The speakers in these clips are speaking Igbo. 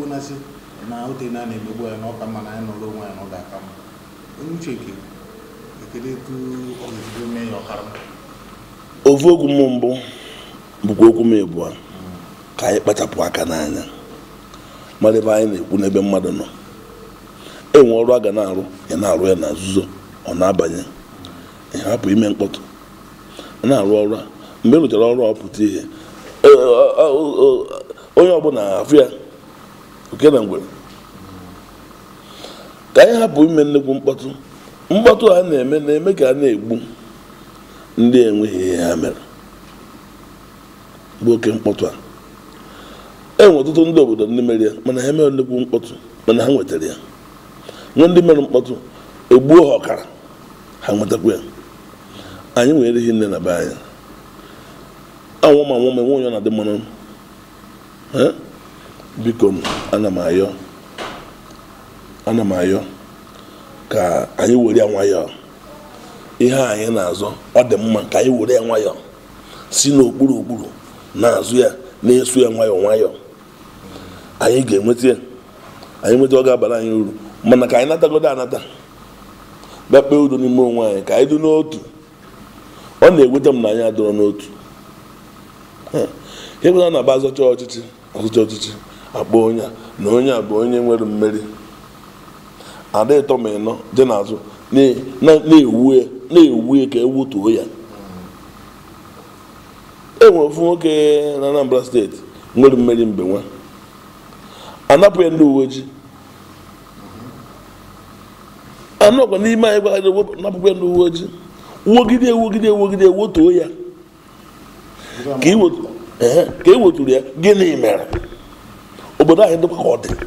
na-asị na ote na na-emegbu ya na ọka mma na anyị nọrọ onwe ya na ọ ga-aka mma onye uche ke ekele etu ọ ga-esi mee ya ọkara ofu okwu m mbụ bụkwa okwu m ịbụọ ka anyị kpachapụ aka n'anya mara ebe anyị na-ekwu n'ebe mmadụ nọ enwe ọrụ a ga na-arụ ya na-arụ ya na nzuzo ọ na-abanye ya hapụ ime mkpọtụ na-arụ ọrụ a mgbe ị rụchara ọrụ a pụta ihe e- ọ- ọ- ọ- onye ọbụla afụ ya oke na ngwere ka anyị hapụ ime nnukwu mkpọtụ mkpọtụ a na-eme na-eme ka a na-egbu ndị enweghị ihe ha mere bụ oke mkpọtụ a enwe ọtụtụ ndị obodo ndị mere ya mana ha mere nnukwu mkpọtụ mana ha nwetara ya nwe ndị mere mkpọtụ egbuo ha ọkara ha nwetakwa ya anyị nwere erighị nne na be anyị anwụ ma nwụ ma enwe onye na-adị mmanụ Eh? biko ana m ayọ ana m ayọ ka anyị were ya nwayọọ ihe a anyị na-azọ ọ dị mma ka anyị were ya nwayọọ si n'okpuru okpuru na-azụ ya na-eso ya nwayọọ nwayọọ anyị ga-enweta ya anyị nweta ọ ga-abara anyị uru mana ka anyị natagodo anata bịa kpee udo n'ime onwe anyị ka anyị dị n'otu ọ na-eweta m na anyị adọrọ n'otu ihe bụla na-aba azọcha ọchịchị ọzọcha ọchịchị akpọ onye a na onye a bụ onye nwere mmeri ada ịtọ ma ịnọ dị n'azụ na- na- na-ewu ya na-ewu ya ka ewutuo ya enwere ofu nwoke na Anambra steeti nwere mmeri mgbe nwa anapụ ya ndị uwe ojii anụ ọkwa n'ime anyị gwara gị napụkwa ya ndị uwe ojii wogide ewogide ewogide wotuo ya ka i wetu- ehe, ka e weturu ya gịnị mere obodo anyị dịkwa ka ọ dị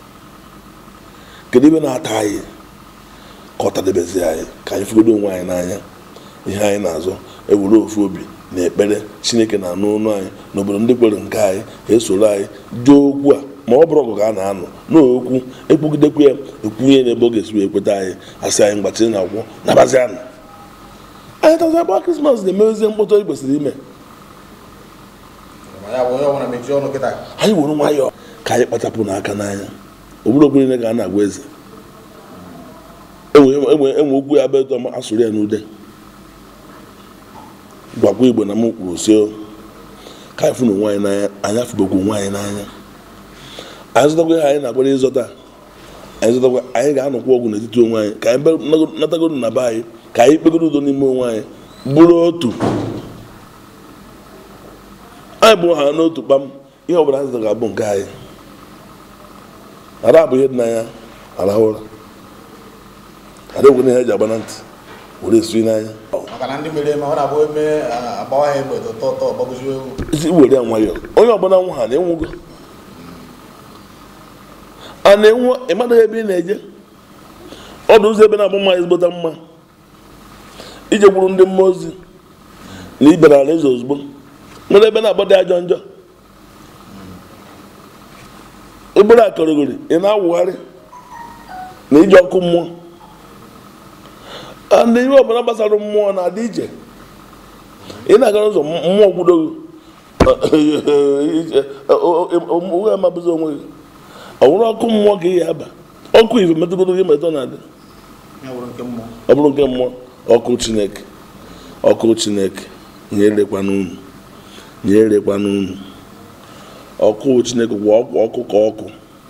kedu ebe na-ata anyị ka ọ tadebezi anyị ka anyị fugodo onwe anyị n'anya ihe anyị na-azọ ewere ofu obi na ekpere chineke na-anụ ọnụ anyị n'obodo ndị kwere nke anyị esoro anyị jee okwu a ma ọ bụrụ ọgụ ka a na-anọ n'okwu ekwugidekwu ya ekwunye n'ebe ọ ga-esi wee kweta anyị asị anyị mgbachiri na akwụkwọ nabazi anụ anyị tazi agba krismas na-emewezie mkpọtụ anyị kwesịrị ime ma ya bụ onye ọbụla mechie ọnụ kịta anyị were nwayọọ ka anyị kpachapụ n'aka n'anya obodo okwu niile ka a na-agwa eze enwe enwe enwe okwu ya bụ eto asụrụ ya n'ude gwakwa igbo na m kwuru si o, ka anyị fụna onwe anyị n'anya anyị afụbekwa onwe anyị n'anya anyị zụtakwa ihe anyị na-agbara ịzọta anyị zụtakwa anyị ga-anọkwa ọgwụ n'etiti onwe anyị ka anyị be- natagoro na be anyị ka anyị kpegoro udo n'ime onwe anyị bụrụ otu anyị bụ ha n'otu kpam ihe ọbụla anyị zụtara ga-abụ nke anyị ara bụ ihe dị n'anya arahụ ụra ada egwe ihe eji agba na ntị were esiri n'anya maka na ndị mere eme ọ na-abụ eme a- agbawa ha egbe tọtọ tọ gbagbuziwe ewu isi were ya nwayọọ onye ọbụla nwụ ha na-enwugo a na-enwu ịmadaghị ebe ị na-eje ọdụ ụzọ ebe na-abụ mma ezigbota mma ije gwuru ndị mmụọ ozi na ibere ala eze ozugbo nwere ebe na-agba dị ajọ njọ ịbụrụ akọrọgori ị na-awụgharị na ije ọkụ mmụọ a na ihe ọbụla gbasara mmụọ na-adị iche ị na-agara ụzọ mmụọ gwudogo onwe amabụzi onwe gị ọ bụrụ ọkụ mmụọ ka ị ya aba ọkụ ife metụgodo gị metụ na-adị ya bụrụ nke mmụọ ọ bụrụ nke mmụọ ọkụ chineke ọkụ chineke nyerekwa n'unu nyerekwa n'unu ọkụ chineke kwa ọkụ ọkụ ka ọkụ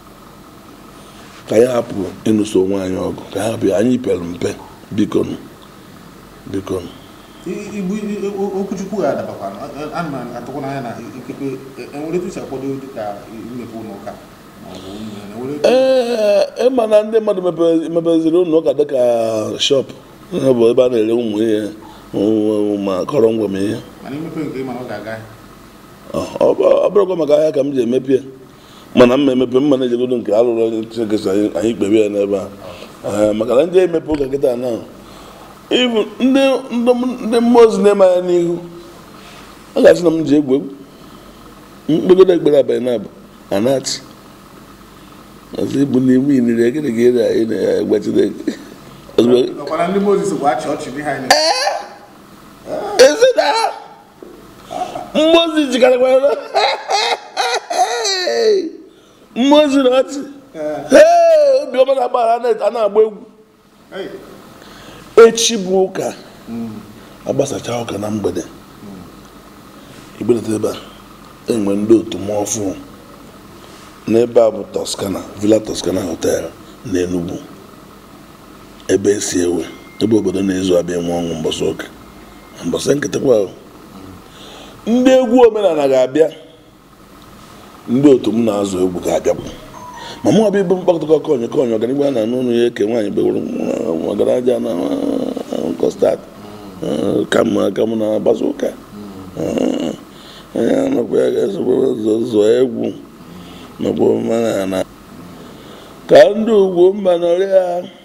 ka anyị hapụ ịnụso onwe anyị ọgụ ka anyị hapụ ya anyị pere mpe biko nụ biko nụ I- igbu i- o- okwuchukwu ga-adabakwa ana m atụkwa n'anya na ikekwe e- enwere etu si akwado dịka imepe ụlọ ụka ma ọ bụ ụmụ ya, enwere etu- ee ịma na ndị mmadụ mepe- mepeziri ụlọ ụka dịka shọp ha bụ ebe a na-ere ụmụ ihe ụmụ- ma kọrọ ngwa ma ihe mana imepe nke ịma na ọ ga-aga ọ ọ- ọ bụrụkwa maka ahịa ka m ji emepe ya mana mma emepe mma na-ejegodo nke alụrụ chineke sị anyị anyị kpebe ya n'ebe a Ee, maka na ndị emepe ụka kịta na ibu ndị ndị ndị mmụọ ozi na-eme anya n'ihu a ga-asị na m ji egwu egwu mkpegodo ekpere abalị na abụ anachi ọzọ ibu na iwu inire gịnị ka ị na- ị na-egwa chineke ozugbo ọkwara ndị mozis bụ achị ọchị dị ha anya ezi na mmụọ ozi jikarịkwara mmụọ ozi na ọchị Ee, obiọma na-agba a na-agba egwu Hey. echi bụ ụka agbasacha ụka na mgbede igbelata ebe a enwe ndị otu m ọfụ n'ebe a bụ Toscana Villa Toscana Hotel na Enugu ebe esi ewe ebe obodo na-ezu abịa enwe ọṅụ mbọsị ụka mbọsị nkịtịkwa ahụ ndị egwu omenala ga-abịa ndị otu m na-azụ egwu ga-abịakwu ma mụ abịa ibe mkpakọta konye konye ọganihu a na n'ụlọ ya eke nwaanyị bewuru ọgaraja na kọstad kamụ kamụ na-agbaza ụka onye anọkwa ya ga-esogbo zụọ egwu nakwa omenala ka ndị ugwu mba nọrịa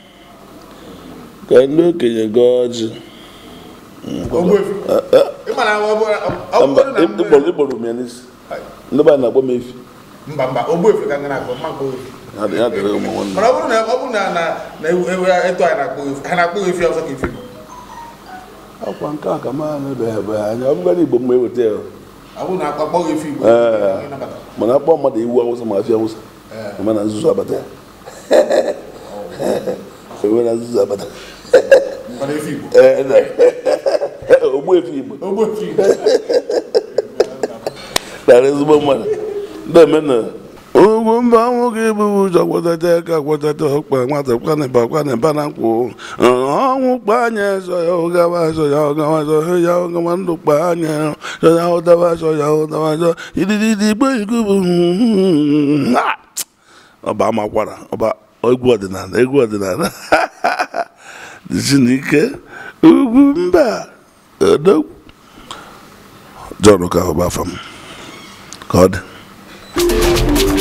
ka ndị okenye gọọ ọjị Ogbuefi. Ị ma na ọ bụrụ ọ bụrụ na mgbe- ịkpọrọ ịkpọrọ m ya n'isi ndị be a na-akpọ m efi mba mba Ogbuefi ka m na-akpọ mma akpọ efi. ha dị- ha dịrị ụmụ nwanne mana ọ bụrụ na ọ bụrụ na na na ewu ewu etu anyị na-akpọ efi ha na-akpọ efi ọzọ ka efi bụ akwa nke a ka m anabeghị ebe anya ọ bụgara igbo mma eweta ya ọ bụrụ na akpọ efi igbo Ee. ịnabata. mana akpọ mmadụ iwu awụsa ma afịa awụsa Ee. ema na nzuzu abata ewe na nzuzu abata Mana efi igbo Ee, na- ogbu efi igbo Ogbuefi igbo dara ezigbo mmadụ ndị emena ugwu mba nwoke bụ ụjọ gwọtata ka gwọtata ọkpa nwata kwanịba kwanịba na nkwụ ọnwụ kpa anya zọ ya ụgawa zọ ya ụgawa zọ ya ụgawa ndụ kpa anya zọ ya ụdawa zọ ya ụdawa zọ idididi igbo igbo bụ Ha! ọba amakwara ọba egwu ọdịnala egwu ọdịnala dịzi n'ike ugwu mba odogwu John Okafor bụ afọ m ka ọ dị